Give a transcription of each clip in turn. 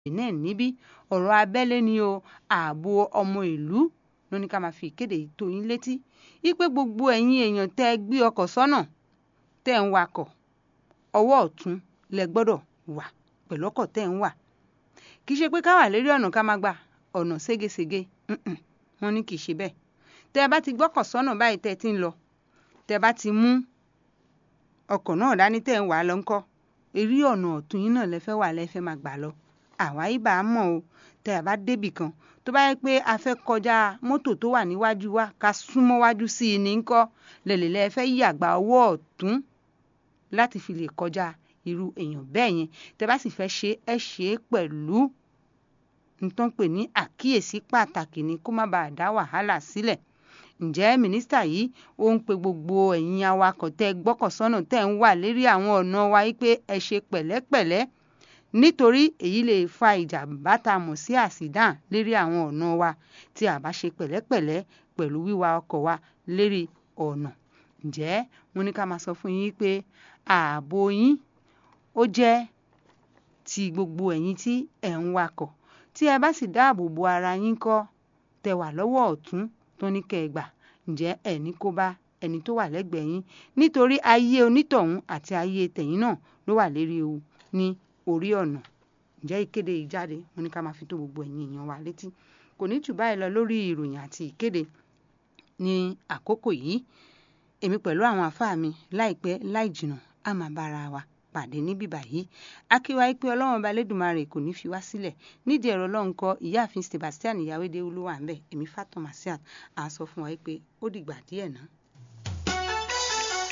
benin níbí ọ̀rọ̀ abẹ́lé ni o ààbò ọmọ ìlú ló ní ká máa fi ìkéde yìí tó yín létí wípé gbogbo ẹ̀yin èèyàn tẹ́ ẹ gbé ọkọ̀ sọ́nà tẹ́ ẹ ń wakọ̀ ọwọ́ ọ̀tún lẹ gbọ́dọ̀ wà pẹ̀lú ọkọ̀ tẹ́ ẹ ń wà kì í ṣe pé ká wà lérí ọ̀nà ká máa gba ọ̀nà ségesège wọ́n ní kì í ṣe bẹ́ẹ̀ tẹ́ ẹ bá ti gbọ́kọ̀ sọ́nà báyìí tẹ́ ẹ ti ń lọ tẹ́ ẹ bá ti mú ọkọ̀ náà dání tẹ́ ẹ ń wà á lọ ńkọ́ eré ọ̀nà ọ̀tún yín náà lẹ fẹ́ wà lẹ fẹ́ máa gbà lọ àwa ibà á mọ̀ o tẹ́ ẹ bá débì kan tó bá yẹ pé a fẹ́ kọjá mọ́tò tó wà níwájú wa ká súnmọ́ wájú sí i ní ńkọ́ lẹ̀lẹ̀lẹ̀ fẹ́ yàgbá ọwọ́ ọ̀tún láti fi lè kọjá irú èèyàn bẹ́ẹ̀ yẹn tẹ́ bá sì fẹ́ ṣe ẹ ṣe é pẹ̀lú nǹkan pè ní àkíyèsí pàtàkì ni kó má bàa dá wàhálà sílẹ̀ ǹjẹ́ mínísítà yìí ó ń pe gbogbo ẹ̀yin awakọ̀ tẹ́ gbọ́kọ̀ sọ́nà tẹ́ ń wà lérí àwọn ọ̀nà wa yìí pé ẹ ṣe pẹ̀lẹ́pẹ̀lẹ́ nítorí èyí lè fa ìjàmbá tá a mọ̀ sí àsídàn lérí àwọn ọ̀nà wa tí a bá ṣe pẹ̀lẹ́pẹ̀lẹ́ pẹ̀lú wíwa ọkọ̀ wa lérí ọ̀nà ǹjẹ́ mo ní ká máa sọ fún yín pé ààbò yín ó jẹ́ ti gbogbo ẹ̀yin tí ẹ̀ ń wakọ̀ tí ẹ bá sì dáàbò bo ara yín kọ́ tẹ́ wà lọ́wọ́ ọ̀tún tó ní kẹ́ ẹ gbà ǹjẹ́ ẹ̀ ní kó bá ẹni tó wà lẹ́gbẹ̀ẹ́ yín nítorí ayé onítọ̀hún àti ayé tẹ̀yìn náà ló wà lérí ewu ní orí ọ̀nà ǹjẹ́ ìkéde yìí jáde mo ní ká máa fi tó gbogbo ẹ̀yin èèyàn wa létí kò ní jù báyìí lọ lórí ìròyìn àti ìkéde ní àkókò yìí èmi pẹ̀lú àwọn àfáà mi láìpẹ́ láì jìnnà á máa bára wa pàdé níbí báyìí akíwá pé ọlọ́run ọba lẹ́dùnmarè kò ní fi wá sílẹ̀ nídìí ẹ̀rọ ọlọ́run kọ ìyáàfin sebastian ìyáwédé olúwa ń bẹ̀ èmi fatoma siat à sọ fún wa pé ó dìgbà díẹ̀ náà.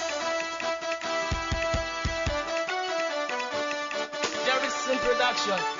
There is introduction.